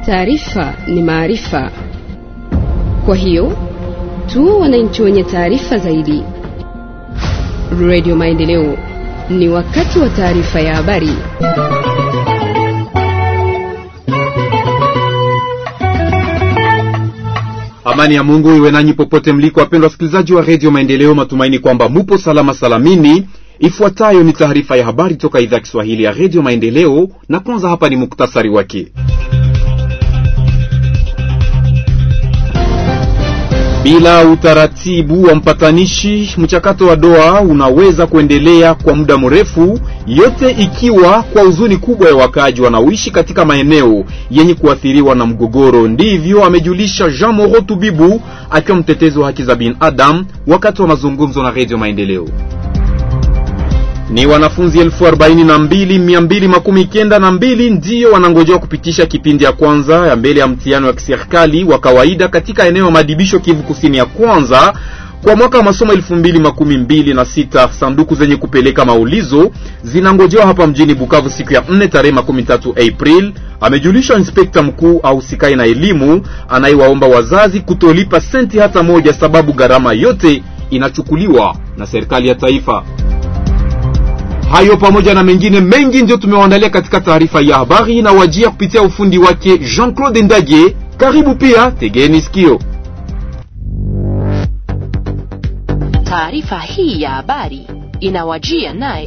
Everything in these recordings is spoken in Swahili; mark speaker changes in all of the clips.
Speaker 1: taarifa ni maarifa. Kwa hiyo tuwe wananchi wenye taarifa zaidi. Radio Maendeleo, ni wakati wa taarifa ya habari.
Speaker 2: Amani ya Mungu iwe nanyi popote mliko, wapendwa wasikilizaji wa redio Maendeleo. Matumaini kwamba mupo salama salamini. Ifuatayo ni taarifa ya habari toka idhaa ya Kiswahili ya redio Maendeleo, na kwanza hapa ni muktasari wake. Bila utaratibu wa mpatanishi, mchakato wa Doha unaweza kuendelea kwa muda mrefu, yote ikiwa kwa huzuni kubwa ya wakaaji wanaoishi katika maeneo yenye kuathiriwa na mgogoro. Ndivyo amejulisha Jean Moro Tubibu akiwa mtetezi wa haki za binadamu wakati wa mazungumzo na redio Maendeleo. Ni wanafunzi elfu arobaini na mbili mia mbili makumi kenda na mbili ndiyo wanangojewa kupitisha kipindi ya kwanza ya mbele ya mtihano wa kiserikali wa kawaida katika eneo ya madibisho Kivu Kusini ya kwanza kwa mwaka wa masomo elfu mbili makumi mbili na sita. Sanduku zenye kupeleka maulizo zinangojewa hapa mjini Bukavu siku ya nne tarehe makumi tatu April, amejulisha inspekta mkuu ausikai na elimu anayewaomba wazazi kutolipa senti hata moja, sababu gharama yote inachukuliwa na serikali ya taifa. Hayo pamoja na mengine mengi ndio tumewaandalia katika taarifa ya habari na wajia kupitia ufundi wake Jean-Claude Ndage. Karibu pia, tegeni sikio.
Speaker 3: Taarifa hii ya habari inawajia naye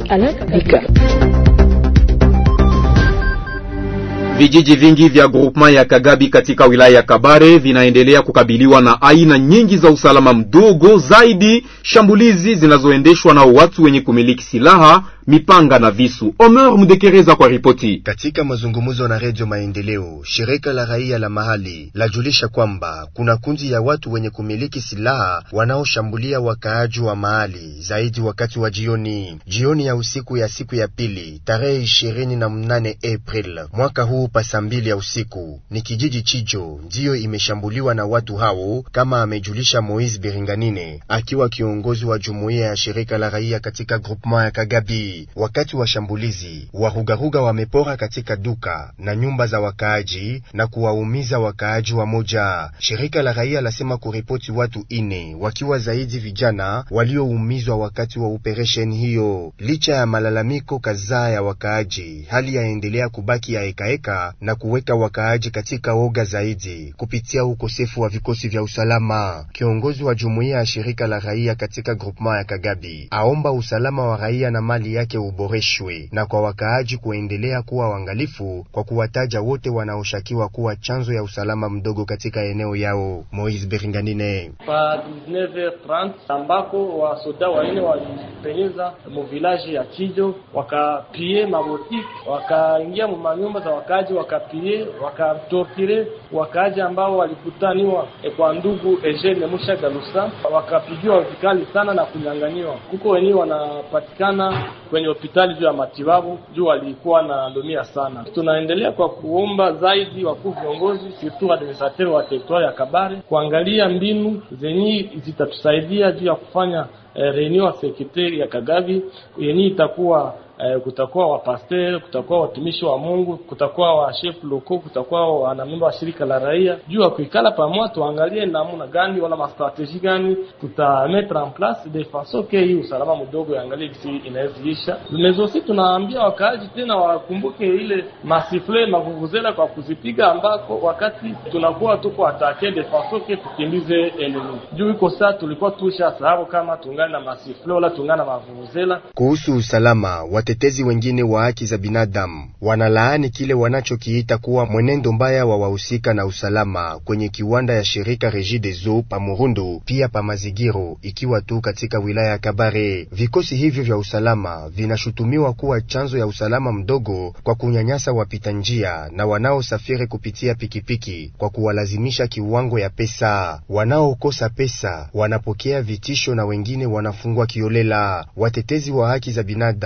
Speaker 2: Vijiji vingi vya groupement ya Kagabi katika wilaya ya Kabare vinaendelea kukabiliwa na aina nyingi za usalama mdogo, zaidi shambulizi zinazoendeshwa na watu wenye kumiliki silaha, mipanga na visu. Omer Mudekereza kwa ripoti.
Speaker 4: Katika mazungumzo na Redio Maendeleo, shirika la raia la mahali lajulisha kwamba kuna kundi ya watu wenye kumiliki silaha wanaoshambulia wakaaji wa mahali, zaidi wakati wa jioni. Jioni ya usiku ya siku ya pili tarehe ishirini na mnane April mwaka huu pasa mbili ya usiku ni kijiji Chijo ndiyo imeshambuliwa na watu hao, kama amejulisha Moise Biringanine akiwa kiongozi wa jumuiya ya shirika la raia katika groupement ya Kagabi. Wakati wa shambulizi, warugaruga wamepora katika duka na nyumba za wakaaji na kuwaumiza wakaaji wa moja. Shirika la raia lasema kuripoti watu ine wakiwa zaidi vijana walioumizwa wakati wa operesheni hiyo. Licha ya malalamiko kadhaa ya wakaaji, hali yaendelea kubaki ya ekaeka na kuweka wakaaji katika oga zaidi kupitia ukosefu wa vikosi vya usalama. Kiongozi wa jumuiya ya shirika la raia katika groupement ya Kagabi aomba usalama wa raia na mali yake uboreshwe na kwa wakaaji kuendelea kuwa waangalifu kwa kuwataja wote wanaoshakiwa kuwa chanzo ya usalama mdogo katika eneo yao. Moise Beringanine
Speaker 5: pa 19h30 ambako wasoda wanne walipenyeza muvilaji ya Chijo wakapie mabotiki wakaingia mu manyumba za wakaaji wakapie wakatortire wakaaji ambao walikutaniwa e kwa ndugu Eugene Musha Galusa wakapigiwa vikali sana na kunyang'anyiwa. Kuko wenyewe wanapatikana kwenye hospitali juu ya matibabu juu walikuwa na lumia sana. Tunaendelea kwa kuomba zaidi wakuu viongozi surtout administrateur wa territoire ya Kabare kuangalia mbinu zenye zitatusaidia juu ya kufanya eh, reunion ya sekretari ya Kagabi yenye itakuwa eh, kutakuwa wapasteur, kutakuwa watumishi wa Mungu, kutakuwa wa chef loko, kutakuwa wanamemba wa shirika la raia, juu ya kuikala pamoja, tuangalie namna gani wala mastrategie gani tuta mettre en place de façon que hii usalama mdogo yaangalie kisi inaweziisha. Mezosi tunaambia wakaaji tena wakumbuke ile masifle mavuvuzela kwa kuzipiga, ambako wakati tunakuwa tuko atake de façon que tukimbize enemy. Juu iko saa tulikuwa tusha sababu kama tungana na masifle wala tungana na mavuvuzela.
Speaker 4: Kuhusu usalama watetezi wengine wa haki za binadamu wanalaani kile wanachokiita kuwa mwenendo mbaya wa wahusika na usalama kwenye kiwanda ya shirika Regideso pa Murundu pia pa Mazigiro, ikiwa tu katika wilaya ya Kabare. Vikosi hivyo vya usalama vinashutumiwa kuwa chanzo ya usalama mdogo kwa kunyanyasa wapita njia na wanaosafiri kupitia pikipiki kwa kuwalazimisha kiwango ya pesa. Wanaokosa pesa wanapokea vitisho na wengine wanafungwa kiolela. Watetezi wa haki za binadamu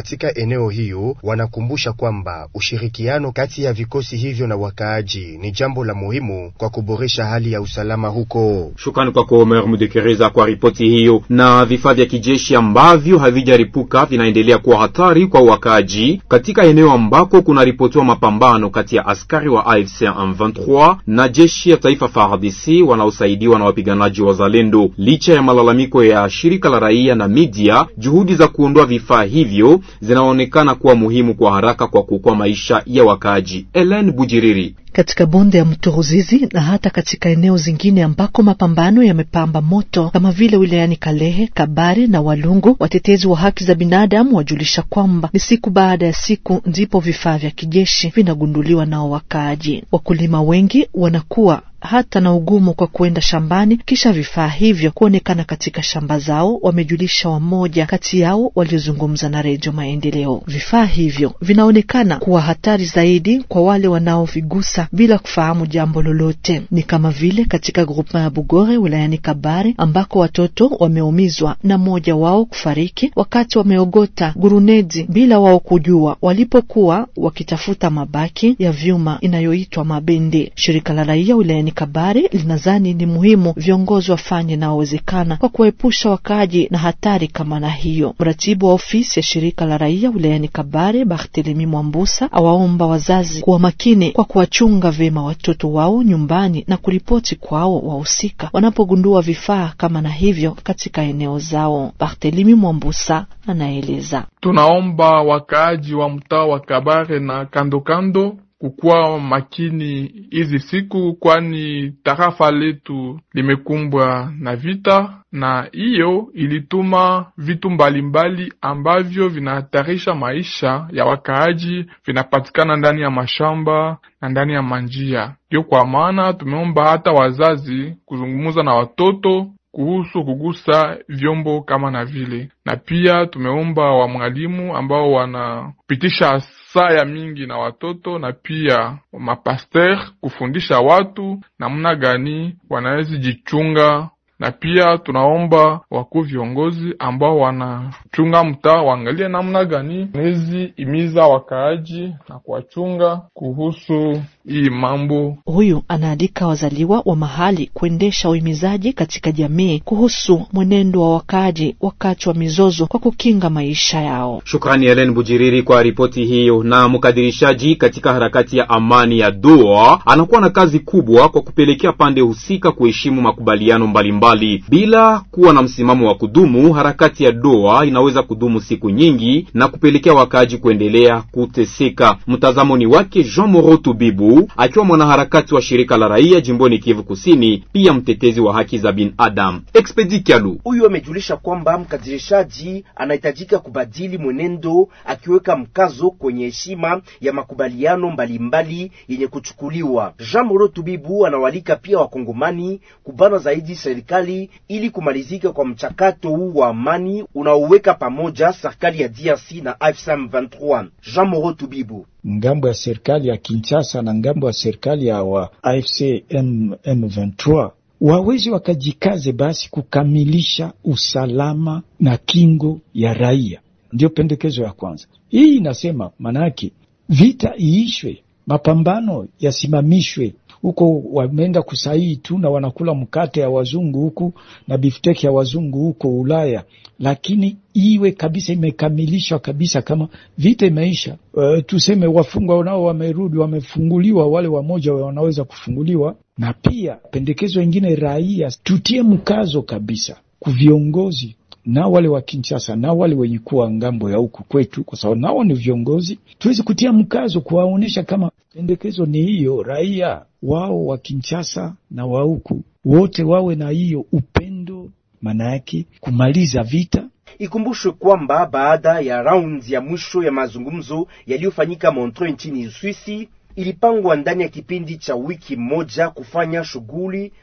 Speaker 4: katika eneo hiyo wanakumbusha kwamba ushirikiano kati ya vikosi hivyo na wakaaji ni jambo la muhimu kwa kuboresha hali ya usalama huko.
Speaker 2: Shukrani kwako Omer Mudekereza kwa ripoti hiyo. Na vifaa vya kijeshi ambavyo havijaripuka vinaendelea kuwa hatari kwa wakaaji katika eneo ambako kunaripotiwa mapambano kati ya askari wa AFC M23 na jeshi ya taifa FARDC wanaosaidiwa na wapiganaji wa Zalendo. Licha ya malalamiko ya shirika la raia na media, juhudi za kuondoa vifaa hivyo zinaonekana kuwa muhimu kwa haraka kwa kuokoa maisha ya wakaaji. Ellen Bujiriri
Speaker 6: katika bonde ya mto Ruzizi na hata katika eneo zingine ambako mapambano yamepamba moto kama vile wilayani Kalehe, Kabare na Walungu, watetezi wa haki za binadamu wajulisha kwamba ni siku baada ya siku ndipo vifaa vya kijeshi vinagunduliwa nao wakaaji. Wakulima wengi wanakuwa hata na ugumu kwa kuenda shambani kisha vifaa hivyo kuonekana katika shamba zao, wamejulisha wamoja kati yao waliozungumza na Redio Maendeleo. Vifaa hivyo vinaonekana kuwa hatari zaidi kwa wale wanaovigusa bila kufahamu jambo lolote. Ni kama vile katika grupema ya Bugore wilayani Kabare ambako watoto wameumizwa na mmoja wao kufariki wakati wameogota gurunedi bila wao kujua, walipokuwa wakitafuta mabaki ya vyuma inayoitwa mabende. Shirika la raia wilayani Kabare linadhani ni muhimu viongozi wafanye inayowezekana kwa kuwaepusha wakaaji na hatari kama na hiyo. Mratibu wa ofisi ya shirika la raia wilayani Kabare, Barthelemy Mwambusa, awaomba wazazi kuwa makini kwa kuwachunga vyema watoto wao nyumbani na kuripoti kwao wahusika wanapogundua vifaa kama na hivyo katika eneo zao. Barthelemy Mwambusa anaeleza:
Speaker 7: tunaomba wakaaji wa mtaa wa Kabare na kandokando kukuwa makini hizi siku, kwani tarafa letu limekumbwa na vita, na hiyo ilituma vitu mbalimbali ambavyo vinahatarisha maisha ya wakaaji vinapatikana ndani ya mashamba na ndani ya manjia. Ndio kwa maana tumeomba hata wazazi kuzungumza na watoto kuhusu kugusa vyombo kama na vile, na pia tumeomba wa mwalimu ambao wanapitisha saa ya mingi na watoto na pia mapaster kufundisha watu namna gani wanaweza jichunga, na pia tunaomba wakuu viongozi ambao wanachunga mtaa waangalie namna gani wanaweza imiza wakaaji na kuwachunga kuhusu hii mambo.
Speaker 6: Huyu anaandika wazaliwa wa mahali kuendesha uhimizaji katika jamii kuhusu mwenendo wa wakaaji wakati wa mizozo kwa kukinga maisha yao.
Speaker 2: Shukrani Helen Bujiriri kwa ripoti hiyo. Na mkadirishaji katika harakati ya amani ya Doha anakuwa na kazi kubwa kwa kupelekea pande husika kuheshimu makubaliano mbalimbali mbali. Bila kuwa na msimamo wa kudumu, harakati ya Doha inaweza kudumu siku nyingi na kupelekea wakaaji kuendelea kuteseka. Mtazamo ni wake Jean Moroto Bibu akiwa mwanaharakati wa shirika la raia jimboni Kivu Kusini, pia mtetezi wa haki za binadamu. Expedi Kyalu
Speaker 8: huyu amejulisha kwamba mkadirishaji anahitajika kubadili mwenendo, akiweka mkazo kwenye heshima ya makubaliano mbalimbali yenye kuchukuliwa. Jean Moro Tubibu anawalika pia wakongomani kubana zaidi serikali ili kumalizika kwa mchakato huu wa amani unaoweka pamoja serikali ya DRC na AFC M23. Jean Moro Tubibu
Speaker 9: ngambo ya serikali ya Kinshasa na ngambo ya serikali ya wa AFC M, M23 wawezi wakajikaze basi kukamilisha usalama na kingo ya raia. Ndiyo pendekezo ya kwanza. Hii inasema manake vita iishwe, mapambano yasimamishwe. Huko wameenda kusaii tu na wanakula mkate ya wazungu huku na bifteki ya wazungu huko Ulaya, lakini iwe kabisa imekamilishwa kabisa, kama vita imeisha. Uh, tuseme wafungwa nao wamerudi, wamefunguliwa, wale wamoja wanaweza kufunguliwa. Na pia pendekezo ingine, raia tutie mkazo kabisa kuviongozi na wale wa Kinshasa na wale wenye kuwa ngambo ya huku kwetu, kwa sababu nao ni viongozi, tuwezi kutia mkazo kuwaonyesha kama pendekezo ni hiyo, raia wao wa Kinshasa na wa huku wote wawe na hiyo upendo, maana yake kumaliza vita.
Speaker 8: Ikumbushwe kwamba baada ya raundi ya mwisho ya mazungumzo yaliyofanyika Montreux nchini Uswisi, ilipangwa ndani ya kipindi cha wiki moja kufanya shughuli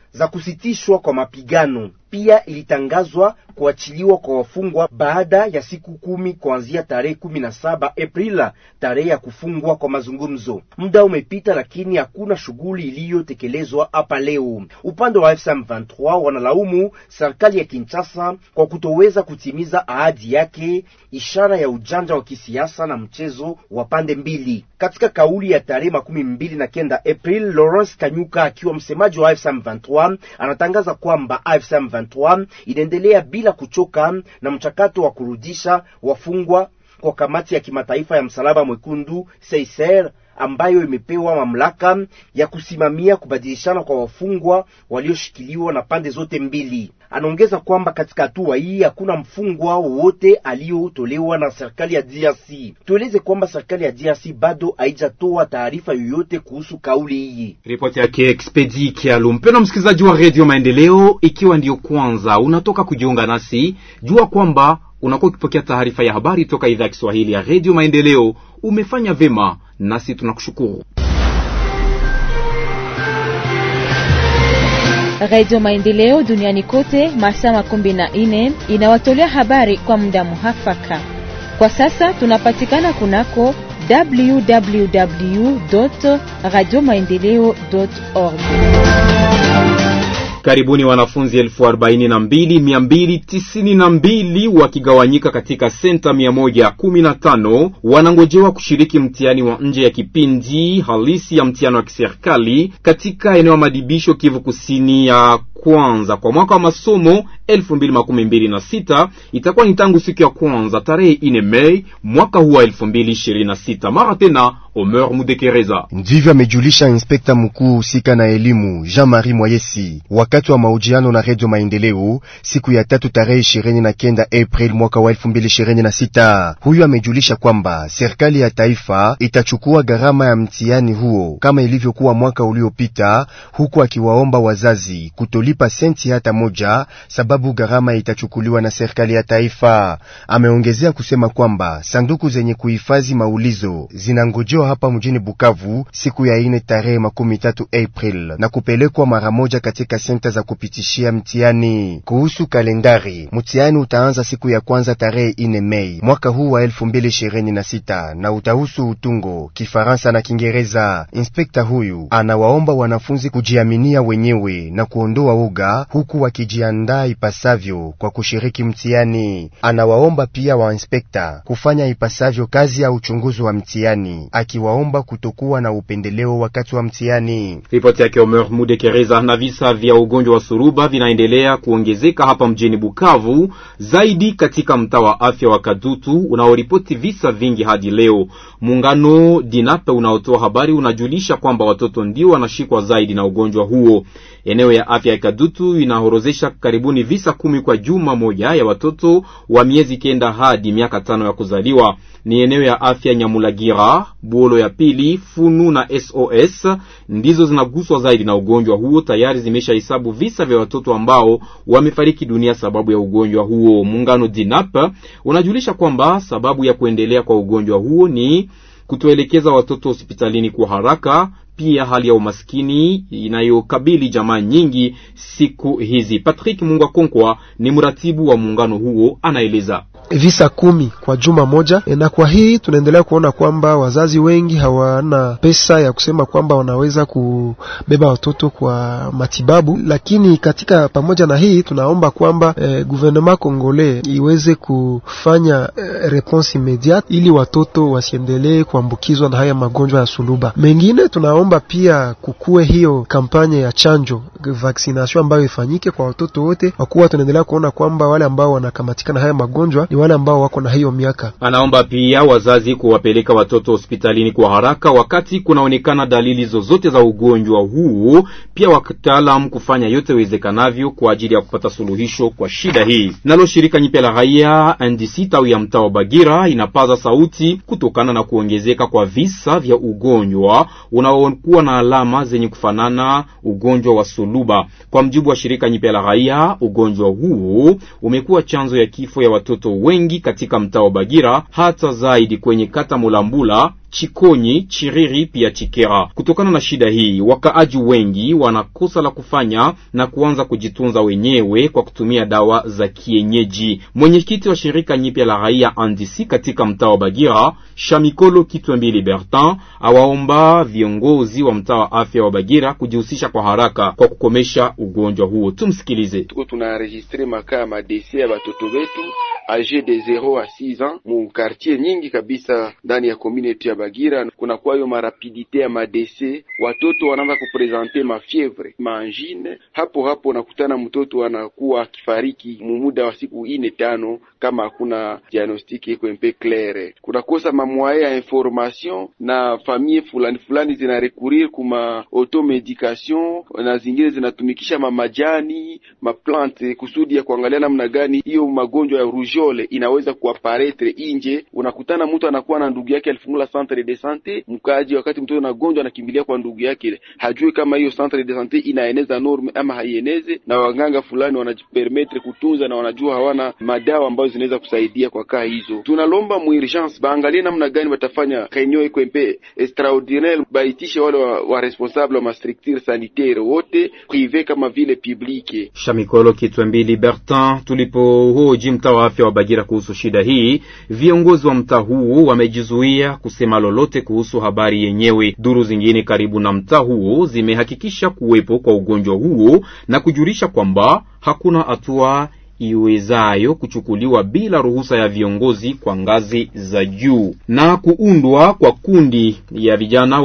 Speaker 8: za kusitishwa kwa mapigano. Pia ilitangazwa kuachiliwa kwa wafungwa baada ya siku kumi kuanzia tarehe kumi na saba Aprili, tarehe ya kufungwa kwa mazungumzo. Muda umepita, lakini hakuna shughuli iliyotekelezwa hapa leo. Upande wa M23 wanalaumu serikali ya Kinshasa kwa kutoweza kutimiza ahadi yake, ishara ya ujanja wa kisiasa na mchezo wa pande mbili. Katika kauli ya tarehe makumi mbili na kenda April, Lawrence Kanyuka akiwa msemaji wa M23 anatangaza kwamba M23 inaendelea bila kuchoka na mchakato wa kurudisha wafungwa kwa kamati ya kimataifa ya msalaba mwekundu Seiser ambayo imepewa mamlaka ya kusimamia kubadilishana kwa wafungwa walioshikiliwa na pande zote mbili. Anaongeza kwamba katika hatua hii hakuna mfungwa wowote aliyotolewa na serikali ya DRC. Tueleze kwamba serikali ya DRC bado haijatoa taarifa yoyote kuhusu kauli hii.
Speaker 2: Ripoti yake Expedi Kialu. Mpendwa msikilizaji wa Radio Maendeleo, ikiwa ndiyo kwanza unatoka kujiunga nasi, jua kwamba unakuwa ukipokea taarifa ya habari toka idhaa ya Kiswahili ya Radio Maendeleo. Umefanya vema, nasi tunakushukuru.
Speaker 10: Radio Maendeleo duniani kote masaa makumi na nne inawatolea habari kwa muda muhafaka. Kwa sasa tunapatikana kunako www radio maendeleo org.
Speaker 2: Karibuni wanafunzi elfu arobaini na mbili mia mbili tisini na mbili wakigawanyika katika senta mia moja kumi na tano wanangojewa kushiriki mtihani wa nje ya kipindi halisi ya mtihani wa kiserikali katika eneo ya madibisho Kivu Kusini ya kwanza kwa mwaka wa masomo elfu mbili makumi mbili na sita itakuwa ni tangu siku ya kwanza tarehe ine Mei mwaka huu wa elfu mbili ishirini na sita. Mara tena Omer Mudekereza
Speaker 4: ndivyo amejulisha inspekta mkuu husika na elimu Jean-Marie Mwayesi wakati wa mahojiano na Redio Maendeleo siku ya tatu tarehe ishirini na kenda April mwaka wa elfu mbili ishirini na sita. Huyu amejulisha kwamba serikali ya taifa itachukua gharama ya mtihani huo kama ilivyokuwa mwaka uliopita, huku akiwaomba wazazi kutolipa senti hata moja, sababu gharama itachukuliwa na serikali ya taifa. Ameongezea kusema kwamba sanduku zenye kuhifadhi maulizo zinangojewa hapa mjini Bukavu siku ya ine tarehe makumi tatu April na kupelekwa mara moja katika senta za kupitishia mtihani. Kuhusu kalendari, mtihani utaanza siku ya kwanza tarehe ine Mei mwaka huu wa elfu mbili ishirini na sita na utahusu utungo, Kifaransa na Kiingereza. Inspekta huyu anawaomba wanafunzi kujiaminia wenyewe na kuondoa uga, huku wakijiandaa ipasavyo kwa kushiriki mtihani. Anawaomba pia wainspekta kufanya ipasavyo kazi ya uchunguzi wa mtihani, akiwaomba kutokuwa na upendeleo wakati wa mtihani.
Speaker 2: Ripoti yake Omer Mudekereza. Na visa vya ugonjwa wa suruba vinaendelea kuongezeka hapa mjini Bukavu, zaidi katika mtaa wa afya wa Kadutu unaoripoti visa vingi hadi leo. Muungano Dinape unaotoa habari unajulisha kwamba watoto ndio wanashikwa zaidi na ugonjwa huo. Eneo ya afya ya Kadutu inahorozesha karibuni visa kumi kwa juma moja ya watoto wa miezi kenda hadi miaka tano ya kuzaliwa. Ni eneo ya afya Nyamulagira, Buolo ya pili, Funu na SOS ndizo zinaguswa zaidi na ugonjwa huo. Tayari zimeshahesabu visa vya watoto ambao wamefariki dunia sababu ya ugonjwa huo. Muungano DINAP unajulisha kwamba sababu ya kuendelea kwa ugonjwa huo ni kutoelekeza watoto hospitalini kwa haraka, pia hali ya umaskini inayokabili jamaa nyingi siku hizi. Patrick Mungwa Konkwa ni mratibu wa muungano huo, anaeleza
Speaker 11: visa kumi kwa juma moja, na kwa hii tunaendelea kuona kwamba wazazi wengi hawana pesa ya kusema kwamba wanaweza kubeba watoto kwa matibabu. Lakini katika pamoja na hii tunaomba kwamba eh, gouvernement congolais iweze kufanya eh, response immediate ili watoto wasiendelee kuambukizwa na haya magonjwa ya suluba. Mengine tunaomba pia kukue hiyo kampanya ya chanjo vaccination ambayo ifanyike kwa watoto wote, kwa kuwa tunaendelea kuona kwamba wale ambao wanakamatika na haya magonjwa ni wale ambao wako na hiyo miaka.
Speaker 2: Anaomba pia wazazi kuwapeleka watoto hospitalini kwa haraka wakati kunaonekana dalili zozote za ugonjwa huu, pia wataalam kufanya yote iwezekanavyo kwa ajili ya kupata suluhisho kwa shida hii. Nalo shirika nyipya la raia NDC tawi ya mtaa wa Bagira inapaza sauti kutokana na kuongezeka kwa visa vya ugonjwa unaokuwa na alama zenye kufanana ugonjwa wa suluba. Kwa mjibu wa shirika nyipya la raia, ugonjwa huu umekuwa chanzo ya kifo ya watoto wengi katika mtaa wa Bagira, hata zaidi kwenye kata Mulambula Chikonyi, Chiriri pia Chikera. Kutokana na shida hii, wakaaji wengi wanakosa la kufanya na kuanza kujitunza wenyewe kwa kutumia dawa za kienyeji. Mwenyekiti wa shirika nyipya la raia Andisi katika mtaa wa Bagira, Shamikolo Kitwembili Bertin, awaomba viongozi wa mtaa wa afya wa Bagira kujihusisha kwa haraka kwa kukomesha ugonjwa huo. Tumsikilize.
Speaker 12: Tuko tunaenregistre makaa ya madese ya batoto betu age de 0 a 6 ans mu quartier nyingi kabisa ndani ya community ya Bagira. Kuna kwayo marapidite ya madese, watoto wanaanza kupresente mafievre maangine, hapo hapo nakutana mtoto anakuwa akifariki mumuda wa siku ine tano, kama hakuna diagnostiki iko mpe claire. Kunakosa mamwaye ya information na famille fulani fulani zina recourir kuma automedication na zingine zinatumikisha mamajani maplante kusudi ya kuangalia namna gani hiyo magonjwa ya rujole inaweza kuaparetre inje. Unakutana mtu anakuwa na ndugu yake alifungula centre de sante mkaji, wakati mtoto anagonjwa anakimbilia kwa ndugu yake, hajui kama hiyo centre de sante inaeneza norme ama haieneze, na waganga fulani wanajipermetre kutunza na wanajua hawana madawa ambazo zinaweza kusaidia kwa kaa hizo. Tunalomba muurgence baangalie namna gani watafanya kainyo iko mpe extraordinaire, baitishe wale wa, wa responsable wa mastructure sanitaire wote prive kama vile publique.
Speaker 2: Shamikolo Kitwembili Bertin. Tulipohoji mtaa wa afya wa Bagira kuhusu shida hii, viongozi wa mtaa huu wamejizuia kusema lolote kuhusu habari yenyewe. Duru zingine karibu na mtaa huo zimehakikisha kuwepo kwa ugonjwa huo na kujulisha kwamba hakuna hatua iwezayo kuchukuliwa bila ruhusa ya viongozi kwa ngazi za juu. Na kuundwa kwa kundi ya vijana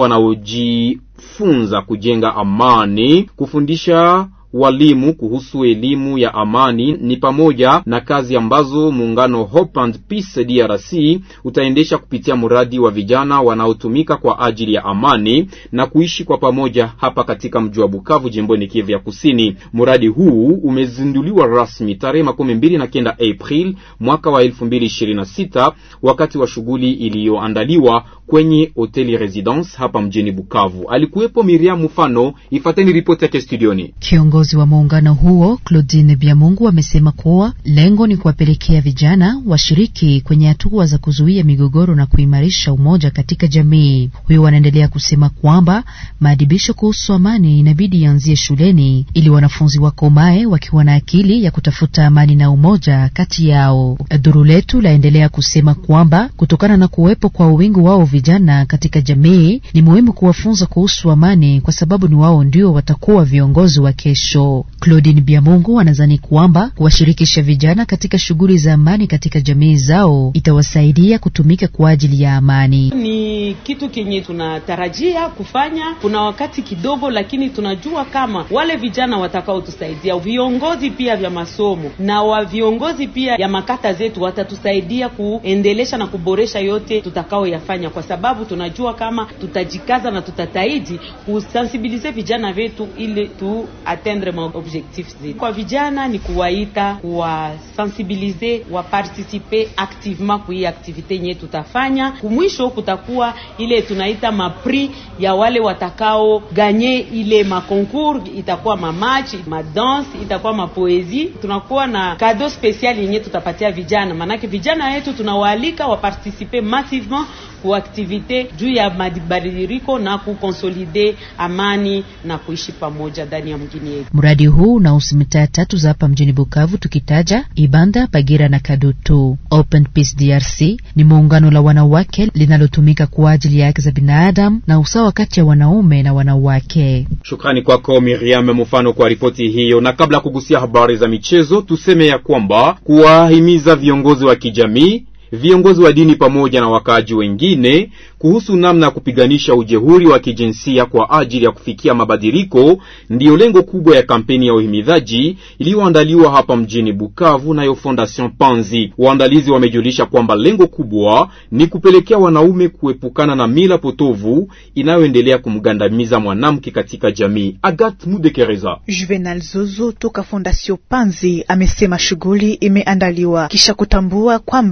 Speaker 2: wanaojifunza kujenga amani, kufundisha walimu kuhusu elimu ya amani ni pamoja na kazi ambazo muungano Hope and Peace DRC utaendesha kupitia mradi wa vijana wanaotumika kwa ajili ya amani na kuishi kwa pamoja hapa katika mji wa Bukavu jimboni Kivu ya Kusini. Mradi huu umezinduliwa rasmi tarehe makumi mbili na kenda April mwaka wa elfu mbili ishirini na sita wakati wa shughuli iliyoandaliwa kwenye hoteli Residence hapa mjini Bukavu. Alikuwepo Miriam Mfano, ifateni ripoti yake studioni.
Speaker 13: Kiongozi wa muungano huo Claudine Biamungu amesema kuwa lengo ni kuwapelekea vijana washiriki kwenye hatua za kuzuia migogoro na kuimarisha umoja katika jamii. Huyo wanaendelea kusema kwamba maadibisho kuhusu amani inabidi yaanzie shuleni ili wanafunzi wakomae wakiwa na akili ya kutafuta amani na umoja kati yao. Duru letu laendelea kusema kwamba kutokana na kuwepo kwa wingi wao vijana katika jamii, ni muhimu kuwafunza kuhusu amani kwa sababu ni wao ndio watakuwa viongozi wa kesho. Claudine Biamungu anadhani kwamba kuwashirikisha vijana katika shughuli za amani katika jamii zao itawasaidia kutumika kwa ajili ya amani.
Speaker 14: Ni kitu kenye tunatarajia kufanya, kuna wakati kidogo, lakini tunajua kama wale vijana watakaotusaidia, viongozi pia vya masomo na wa viongozi pia ya makata zetu watatusaidia kuendelesha na kuboresha yote tutakaoyafanya, kwa sababu tunajua kama tutajikaza na tutataidi kusensibilize vijana vetu ili tu atteindre ma objectif zetu. Kwa vijana ni kuwaita, kuwasensibilize, wapartisipe activement kui aktivite yenye tutafanya. Kumwisho kutakuwa ile tunaita mapri ya wale watakao ganye ile makoncours, itakuwa mamachi, madanse, itakuwa mapoezi. Tunakuwa na kado special yenye tutapatia vijana, maanake vijana wetu tunawaalika wapartisipe massivement ku aktivite juu ya mabadiliko na kukonsolide amani na kuishi pamoja ndani ya mgini yetu.
Speaker 13: Mradi huu unahusu mitaa tatu za hapa mjini Bukavu, tukitaja Ibanda, Bagira na Kadutu. Open Peace DRC ni muungano la wanawake linalotumika kwa ajili ya haki za binadamu na usawa kati ya wanaume na wanawake.
Speaker 2: Shukrani kwako Miriam Mfano kwa ripoti hiyo. Na kabla ya kugusia habari za michezo, tuseme ya kwamba kuwahimiza viongozi wa kijamii viongozi wa dini pamoja na wakaaji wengine kuhusu namna ya kupiganisha ujehuri wa kijinsia kwa ajili ya kufikia mabadiliko ndiyo lengo kubwa ya kampeni ya uhimidhaji iliyoandaliwa hapa mjini Bukavu nayo Fondation Panzi. Waandalizi wamejulisha kwamba lengo kubwa ni kupelekea wanaume kuepukana na mila potovu inayoendelea kumgandamiza mwanamke katika jamii. Agat Mudekereza
Speaker 15: Juvenal Zozo toka Fondation Panzi amesema shughuli imeandaliwa kisha kutambua kwamba wana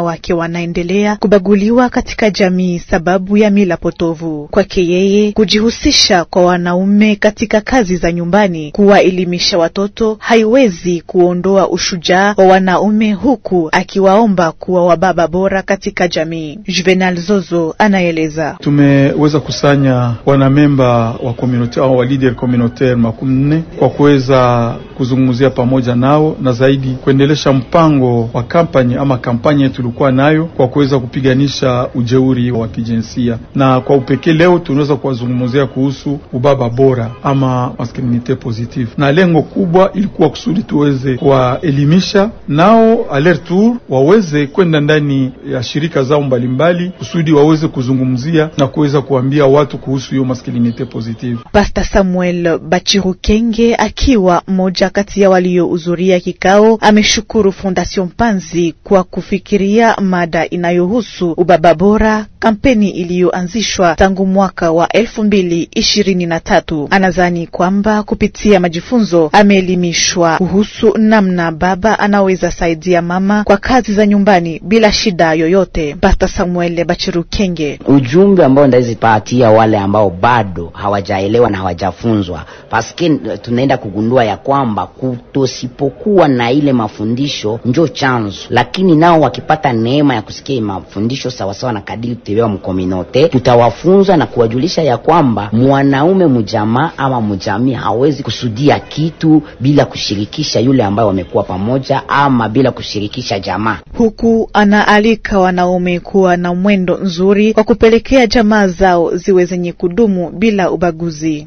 Speaker 6: wanawake wanaendelea kubaguliwa katika jamii sababu ya mila potovu. Kwake yeye, kujihusisha kwa wanaume katika kazi za nyumbani, kuwaelimisha watoto haiwezi kuondoa ushujaa wa wanaume, huku akiwaomba kuwa wababa bora katika jamii. Juvenal Zozo anaeleza.
Speaker 15: Tumeweza kusanya wanamemba wa community au wa leader communautaire makumi nne kwa kuweza kuzungumzia pamoja nao na zaidi kuendelesha mpango wa kampani ama kampanya yetu tulikuwa nayo kwa kuweza kupiganisha ujeuri wa kijinsia, na kwa upekee leo tunaweza kuwazungumzia kuhusu ubaba bora ama masculinite positive, na lengo kubwa ilikuwa kusudi tuweze kuwaelimisha nao alert tour waweze kwenda ndani ya shirika zao mbalimbali kusudi waweze kuzungumzia na kuweza kuambia watu kuhusu hiyo masculinite positive.
Speaker 6: Pastor Samuel Bachirukenge akiwa mmoja kati ya waliohudhuria kikao ameshukuru Fondation Panzi kwa kufikiria mada inayohusu ubaba bora, kampeni iliyoanzishwa tangu mwaka wa elfu mbili ishirini na tatu. Anadhani kwamba kupitia majifunzo ameelimishwa kuhusu namna baba anaweza saidia mama kwa kazi za nyumbani bila shida yoyote. Pastor Samuel Bachirukenge:
Speaker 16: ujumbe ambao ndazipatia wale ambao bado hawajaelewa na hawajafunzwa, paske tunaenda kugundua ya kwamba kutosipokuwa na ile mafundisho njo chanzo, lakini nao wakipata neema ya kusikia mafundisho sawasawa na kadiri tutewewa mkominote, tutawafunza na kuwajulisha ya kwamba mwanaume mjamaa ama mjamii hawezi kusudia kitu bila kushirikisha yule ambaye wamekuwa pamoja ama bila kushirikisha jamaa.
Speaker 6: Huku anaalika wanaume kuwa na mwendo nzuri kwa kupelekea jamaa zao ziwe zenye kudumu bila ubaguzi.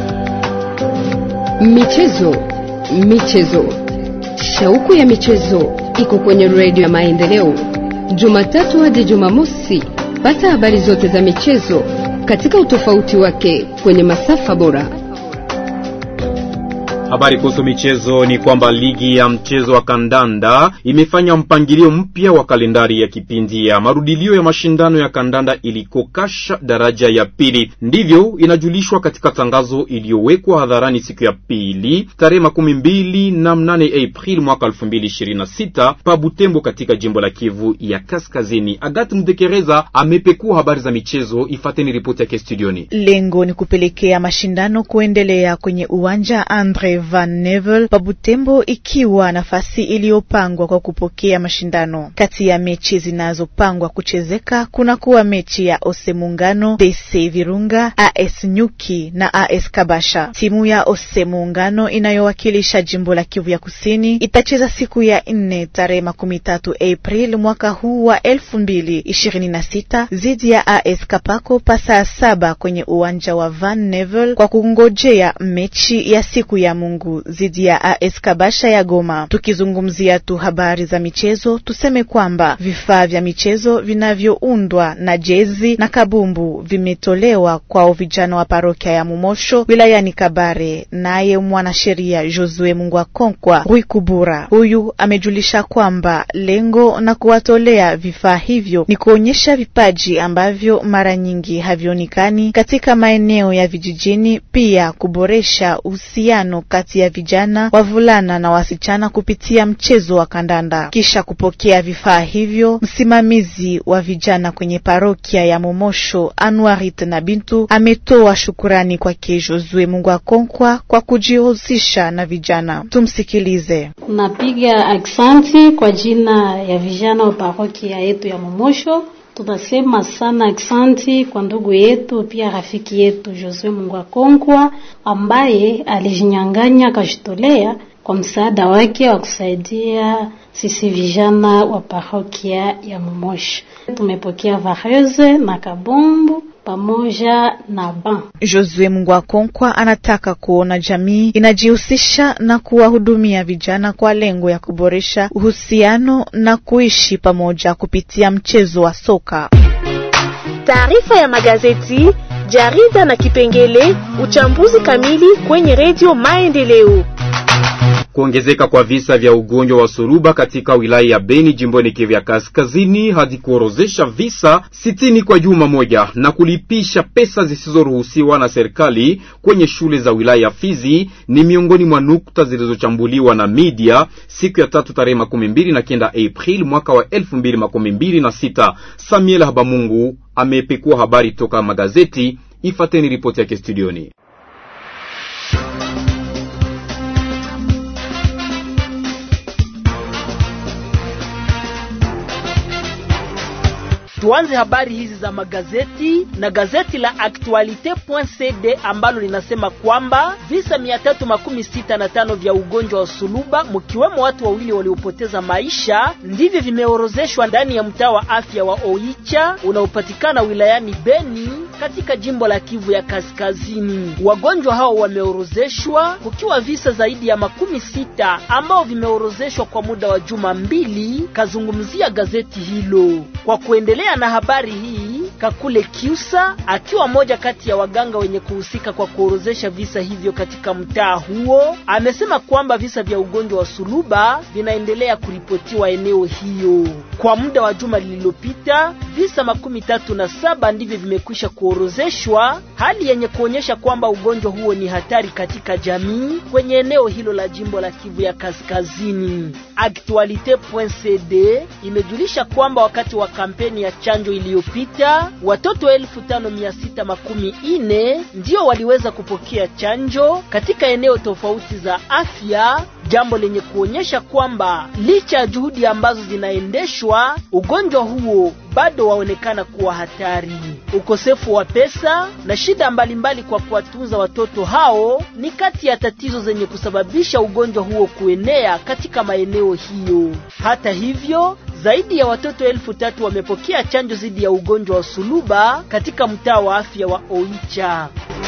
Speaker 1: Michezo, michezo, shauku ya michezo iko kwenye redio ya Maendeleo, Jumatatu hadi Jumamosi. Pata habari zote za michezo katika utofauti wake kwenye masafa bora.
Speaker 2: Habari kuhusu michezo ni kwamba ligi ya mchezo wa kandanda imefanya mpangilio mpya wa kalendari ya kipindi ya marudilio ya mashindano ya kandanda ilikokasha daraja ya pili. Ndivyo inajulishwa katika tangazo iliyowekwa hadharani siku ya pili tarehe makumi mbili na mnane April mwaka elfu mbili ishirini na sita pa Butembo katika jimbo la Kivu ya Kaskazini. Agat Mdekereza amepekua habari za michezo, ifateni ripoti yake studioni.
Speaker 6: Lengo ni kupelekea mashindano kuendelea kwenye uwanja Andre Van Nevel pa Butembo, ikiwa nafasi iliyopangwa kwa kupokea mashindano. Kati ya mechi zinazopangwa kuchezeka kuna kuwa mechi ya Ose Muungano, DC Virunga, AS Nyuki na AS Kabasha. Timu ya Ose Muungano inayowakilisha jimbo la Kivu ya Kusini itacheza siku ya nne tarehe makumi tatu April mwaka huu wa elfu mbili ishirini na sita dhidi ya AS Kapako pa saa saba kwenye uwanja wa Van Nevel kwa kungojea mechi ya siku ya Mungu dhidi ya AS Kabasha ya Goma. Tukizungumzia tu habari za michezo, tuseme kwamba vifaa vya michezo vinavyoundwa na jezi na kabumbu vimetolewa kwa vijana wa parokia ya Mumosho wilayani Kabare. Naye mwanasheria Josue Mungwa Konkwa Rwikubura huyu amejulisha kwamba lengo na kuwatolea vifaa hivyo ni kuonyesha vipaji ambavyo mara nyingi havionekani katika maeneo ya vijijini, pia kuboresha uhusiano kati ya vijana wavulana na wasichana kupitia mchezo wa kandanda. Kisha kupokea vifaa hivyo, msimamizi wa vijana kwenye parokia ya Momosho Anwarit na Bintu ametoa shukurani kwake Josue Mungwa Konkwa kwa kujihusisha na vijana. Tumsikilize.
Speaker 17: Napiga aksanti kwa jina ya vijana wa parokia yetu ya Momosho. Tunasema sana aksanti kwa ndugu yetu pia rafiki yetu Josue Mungwa Konkwa ambaye alijinyang'anya akajitolea kwa msaada wake wa kusaidia sisi vijana wa parokia ya Momosho. Tumepokea vareze na kabumbu pamoja na ban.
Speaker 6: Josue Mungwa Konkwa anataka kuona jamii inajihusisha na kuwahudumia vijana kwa lengo ya kuboresha uhusiano na kuishi pamoja kupitia mchezo wa soka.
Speaker 18: Taarifa ya magazeti, jarida na kipengele uchambuzi kamili kwenye redio Maendeleo.
Speaker 2: Kuongezeka kwa visa vya ugonjwa wa suruba katika wilaya ya Beni jimboni Kivu ya Kaskazini hadi kuorozesha visa sitini kwa juma moja na kulipisha pesa zisizoruhusiwa na serikali kwenye shule za wilaya ya Fizi ni miongoni mwa nukta zilizochambuliwa na media siku ya tatu tarehe makumi mbili na kenda April mwaka wa elfu mbili makumi mbili na sita. Samuel Habamungu amepekua habari toka magazeti. Ifateni ripoti yake studioni.
Speaker 19: Tuanze habari hizi za magazeti na gazeti la Actualite.cd ambalo linasema kwamba visa mia tatu makumi sita na tano vya ugonjwa wa suluba mkiwemo watu wawili waliopoteza maisha ndivyo vimeorozeshwa ndani ya mtaa wa afya wa Oicha unaopatikana wilayani Beni katika jimbo la Kivu ya Kaskazini. Wagonjwa hao wameorozeshwa kukiwa visa zaidi ya makumi sita ambao vimeorozeshwa kwa muda wa juma mbili, kazungumzia gazeti hilo. Kwa kuendelea na habari hii, Kakule Kiusa akiwa moja kati ya waganga wenye kuhusika kwa kuorozesha visa hivyo katika mtaa huo, amesema kwamba visa vya ugonjwa wa suluba vinaendelea kuripotiwa eneo hiyo. Kwa muda wa juma lililopita, visa makumi tatu na saba ndivyo vimekwisha kuorozeshwa, hali yenye kuonyesha kwamba ugonjwa huo ni hatari katika jamii kwenye eneo hilo la jimbo la Kivu ya Kaskazini. Actualite.cd imejulisha kwamba wakati wa kampeni ya chanjo iliyopita watoto elfu tano mia sita makumi ine ndio waliweza kupokea chanjo katika eneo tofauti za afya, jambo lenye kuonyesha kwamba licha ya juhudi ambazo zinaendeshwa, ugonjwa huo bado waonekana kuwa hatari. Ukosefu wa pesa na shida mbalimbali kwa kuwatunza watoto hao ni kati ya tatizo zenye kusababisha ugonjwa huo kuenea katika maeneo hiyo. Hata hivyo zaidi ya watoto elfu tatu wamepokea chanjo dhidi ya ugonjwa wa suluba katika mtaa wa afya wa Oicha.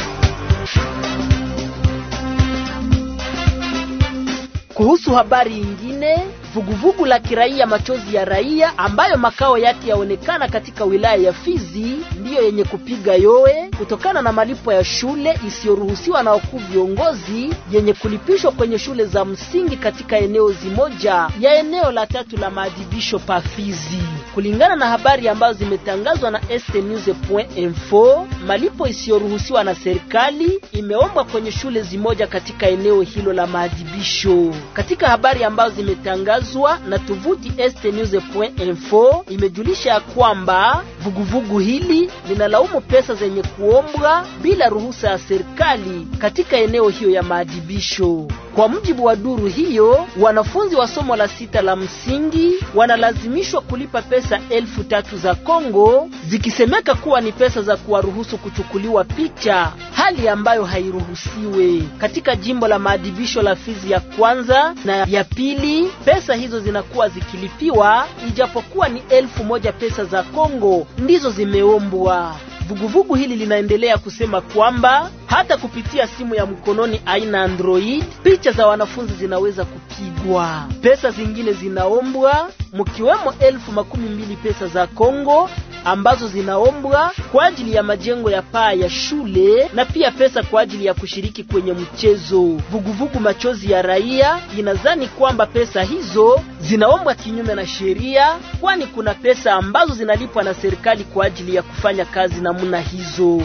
Speaker 19: Kuhusu habari nyingine, vuguvugu la kiraia machozi ya raia ambayo makao yake yaonekana katika wilaya ya Fizi ndiyo yenye kupiga yowe kutokana na malipo ya shule isiyoruhusiwa na wakuu viongozi yenye kulipishwa kwenye shule za msingi katika eneo zimoja ya eneo la tatu la maadhibisho pa Fizi. Kulingana na habari ambazo zimetangazwa na stnews.info, malipo isiyoruhusiwa na serikali imeombwa kwenye shule zimoja katika eneo hilo la maadhibisho. Katika habari ambazo zimetangazwa na tovuti stnews.info imejulisha ya kwamba vuguvugu hili linalaumu pesa zenye kuombwa bila ruhusa ya serikali katika eneo hiyo ya maadhibisho. Kwa mujibu wa duru hiyo, wanafunzi wa somo la sita la msingi wanalazimishwa kulipa pesa elfu tatu za Kongo zikisemeka kuwa ni pesa za kuwaruhusu kuchukuliwa picha, hali ambayo hairuhusiwe. Katika jimbo la maadhibisho la Fizi ya kwanza na ya pili, pesa hizo zinakuwa zikilipiwa, ijapokuwa ni elfu moja pesa za Kongo ndizo zimeombwa. Vuguvugu hili linaendelea kusema kwamba hata kupitia simu ya mkononi aina Android picha za wanafunzi zinaweza kupigwa. Pesa zingine zinaombwa mkiwemo elfu makumi mbili pesa za Kongo ambazo zinaombwa kwa ajili ya majengo ya paa ya shule na pia pesa kwa ajili ya kushiriki kwenye mchezo. Vuguvugu machozi ya raia inadhani kwamba pesa hizo zinaombwa kinyume na sheria, kwani kuna pesa ambazo zinalipwa na serikali kwa ajili ya kufanya kazi namna hizo.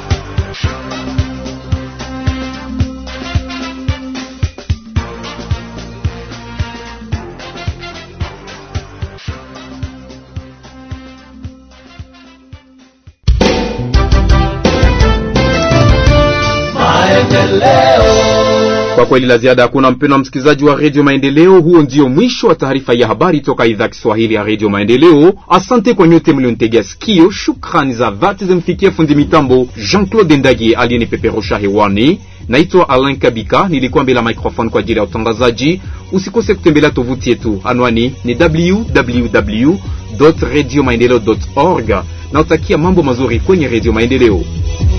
Speaker 2: Kwa kweli la ziada hakuna, mpendwa msikilizaji wa redio Maendeleo. Huo ndio mwisho wa taarifa ya habari toka idhaa Kiswahili ya redio Maendeleo. Asante kwa nyote mlionitegea sikio. Shukrani za dhati zimfikia fundi mitambo Jean Claude Ndagi aliyenipeperusha hewani. Naitwa Alain Kabika, nilikuwa mbele ya microphone kwa ajili ya utangazaji. Usikose kutembelea tovuti yetu, anwani ni www radio maendeleo org na utakia mambo mazuri kwenye redio Maendeleo.